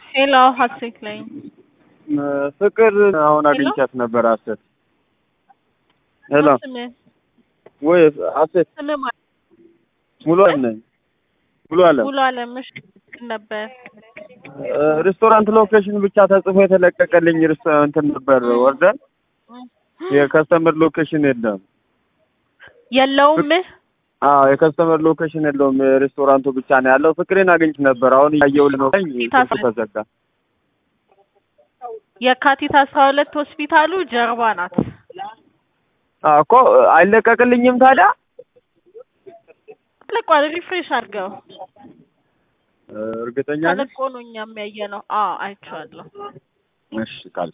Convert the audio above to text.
ሄሎ ሀሴት ላይ ፍቅር አሁን አግኝቻት ነበር። ሀሴት ሄሎ ስምህ ወይ ሀሴት ስምህ ማለት ሙሉ አለም ነኝ። ሙሉ አለም ሙሉ አለምሽ ነበር። ሬስቶራንት ሎኬሽን ብቻ ተጽፎ የተለቀቀልኝ ሬስቶራንት ነበር ወርደን የከስተመር ሎኬሽን የለም። የለውም አዎ የከስተመር ሎኬሽን የለውም። የሬስቶራንቱ ብቻ ነው ያለው። ፍቅሬን አግኝች ነበር። አሁን እያየሁልህ ነው። ስልኩ ተዘጋ። የካቲት አስራ ሁለት ሆስፒታሉ ጀርባ ናት። አዎ እኮ አይለቀቅልኝም ታዲያ ተለቋል። ሪፍሬሽ አድርገው እርግጠኛ ነሽ? ተለቆ ነው እኛም ያየ ነው። አዎ አይቼዋለሁ። እሺ ቃል